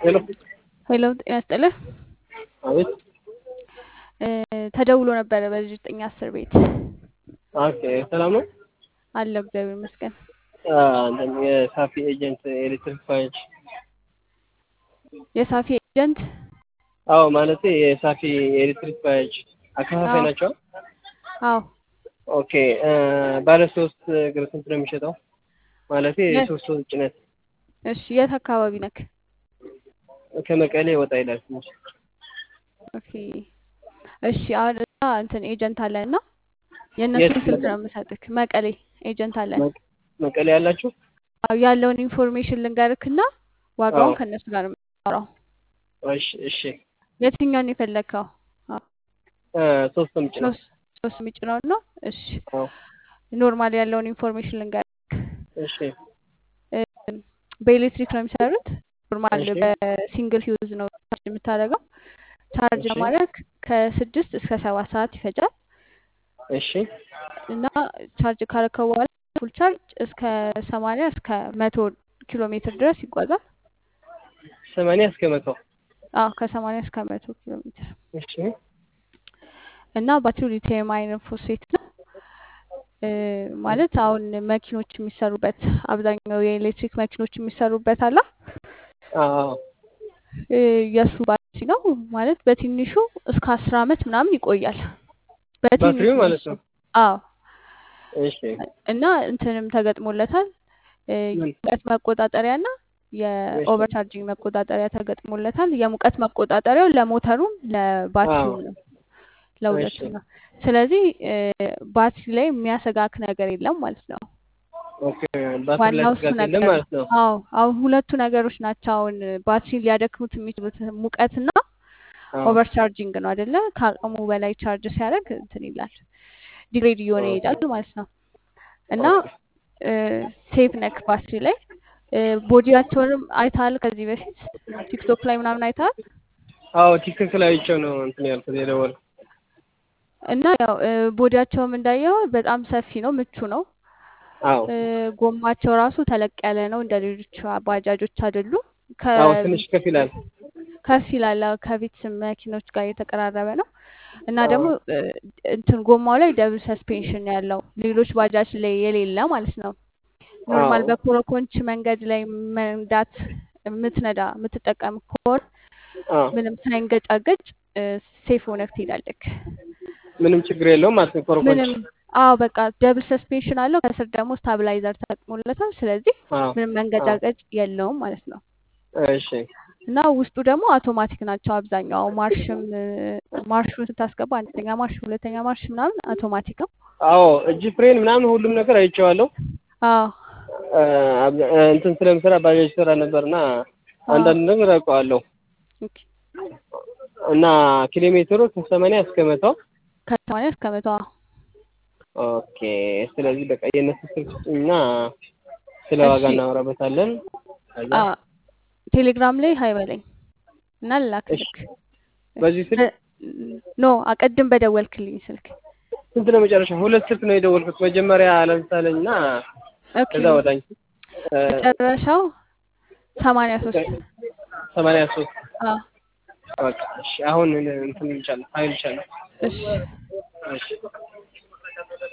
ሄሎ ሄሎ ጤና ይስጥልህ። አቤት። ተደውሎ ነበረ በዚህ ዘጠኝ አስር ቤት ኦኬ ሰላም ነው። አለው እግዚአብሔር ይመስገን። እንትን የሳፊ ኤጀንት ኤሌክትሪክ ፋይል የሳፊ ኤጀንት አዎ፣ ማለት የሳፊ ኤሌክትሪክ ፋይል አከፋፋይ አዎ። ናቸው። አዎ ኦኬ ባለ ሶስት እግር ስንት ነው የሚሸጠው? ማለት የት የሶስት ሰው ጭነት እሺ የት አካባቢ ነክ? ከመቀሌ ወጣ ይላል ትንሽ። ኦኬ እሺ አሁን እዛ እንትን ኤጀንት አለን እና የት የእነሱን ስልክ መቀሌ? ነው የምሰጥክ። መቀሌ ኤጀንት አለን። መ- መቀሌ ያላችሁ? አዎ ያለውን ኢንፎርሜሽን ልንገርክና ዋጋውን አዎ ከእነሱ ጋር ነው የምናወራው። እሺ እሺ። የትኛውን የፈለግከው? አዎ እ ሶስት ነው የምጭነው። ሶስት ሶስት የሚጭነውን ነው። እሺ አዎ ኖርማል ያለውን ኢንፎርሜሽን ልንገርክ። እሺ እ፣ በኤሌክትሪክ ነው የሚሰሩት። ኖርማል እሺ በሲንግል ሂውዝ ነው ቻርጅ የምታደርገው። ቻርጅ እሺ ለማድረግ ከስድስት እስከ ሰባት ሰዓት ይፈጃል እሺ እና ቻርጅ ካረከው በኋላ ፉል ቻርጅ እስከ ሰማንያ እስከ መቶ ኪሎ ሜትር ድረስ ይጓዛል። ሰማንያ እስከ መቶ አዎ ከሰማንያ እስከ መቶ ኪሎ ሜትር እሺ እና ባትሪው ሊቲየም አይረን ፎስፌት ነው። እ፣ ማለት አሁን መኪኖች የሚሰሩበት አብዛኛው የኤሌክትሪክ መኪኖች የሚሰሩበት አላ አዎ እ፣ የእሱ ባትሪ ነው ማለት በትንሹ እስከ አስር አመት ምናምን ይቆያል። በትንሹ ባትሪው ማለት የእሱ ነው። አዎ እሺ እና እንትንም ተገጥሞለታል እ፣ ምን? የሙቀት መቆጣጠሪያ እና እሺ የኦቨር ቻርጂንግ መቆጣጠሪያ ተገጥሞለታል። የሙቀት መቆጣጠሪያው ለሞተሩም አዎ ለባትሪውም ነው እሺ ለሁለቱም ነው። ስለዚህ እ፣ ባትሪ ላይ የሚያሰጋክ ነገር የለም ማለት ነው። ኦኬ ባትሪ ላይ ዋናው እሱ ስጋት የለም ነገር ነው። ማለት ነው። አዎ አሁን ሁለቱ ነገሮች ናቸው አሁን ባትሪ ሊያደክሙት የሚችሉት ሙቀትና አዎ ኦቨር ቻርጂንግ ነው አይደለ? ከአቅሙ በላይ ቻርጅ ሲያደርግ እንትን ይላል ዲግሬድ እየሆነ ኦኬ ይሄዳል ማለት ነው። እና ኦኬ ሴፍ ነክ ባትሪ ላይ እ፣ ቦዲያቸውንም አይተሃል ከዚህ በፊት ቲክቶክ ላይ ምናምን አይተሃል። አዎ ቲክቶክ ላይ አይቼው ነው እንትን ያልኩት የደወልኩት። እና ያው እ፣ ቦዲያቸውም እንዳየው በጣም ሰፊ ነው፣ ምቹ ነው። አዎ እ፣ ጎማቸው ራሱ ተለቅ ያለ ነው፣ እንደ ሌሎች ባጃጆች አይደሉም። አዎ ትንሽ ከፍ ይላል። ከፍ ይላል። አዎ፣ ከቤት መኪኖች ጋር የተቀራረበ ነው እና አዎ ደግሞ እ፣ እንትን ጎማው ላይ ደብል ሰስፔንሽን ያለው ሌሎች ባጃጅ ላይ የሌለ ማለት ነው። ኖርማል አዎ በኮረኮንች መንገድ ላይ መንዳት የምትነዳ የምትጠቀም ከሆነ አዎ ምንም ሳይንገጫገጭ ሴፍ ሆነህ ትሄዳለህ። ምንም ችግር የለውም ማለት ነው። ኮረኮንች ምንም አዎ በቃ ደብል ሰስፔንሽን አለው። ከስር ደግሞ ስታብላይዘር ተጠቅሞለታል። ስለዚህ አዎ ምንም አዎ መንገጫገጭ የለውም ማለት ነው። እሺ እና ውስጡ ደግሞ አውቶማቲክ ናቸው አብዛኛው። ማርሽም እ፣ ማርሹን ስታስገባ አንደኛ ማርሽ፣ ሁለተኛ ማርሽ ምናምን አውቶማቲክ ነው። አዎ እጅ ፍሬን ምናምን ሁሉም ነገር አይቼዋለሁ። አዎ አ፣ አብዛ- አ፣ እንትን ስለምሰራ ባጃጅ ስራ ነበርና አዎ አንዳንድ ነገር አውቀዋለሁ ኦኬ። እና ኪሎ ሜትሩ ከሰማንያ እስከ መቶ ከሰማንያ እስከ መቶ አዎ። ኦኬ። ስለዚህ በቃ የእነሱ ስልክ ስጡኝና ስለ ዋጋ እሺ እናወራበታለን። ከዛ አ ቴሌግራም ላይ ሀይ በለኝ እና እሺ ልላክልክ። በዚህ ስልክ ኖ አቀድም በደወልክልኝ ስልክ። ስንት ነው መጨረሻ? ሁለት ስልክ ነው የደወልኩት። መጀመሪያ ለምሳሌ እና ኦኬ ከዛ ወደ አንቺ መጨረሻው ሰማንያ ሶስት ሰማንያ ሶስት አዎ በቃ እሺ። አሁን እንትን ይልሻለሁ ሀይል ይልሻለሁ። እሺ እሺ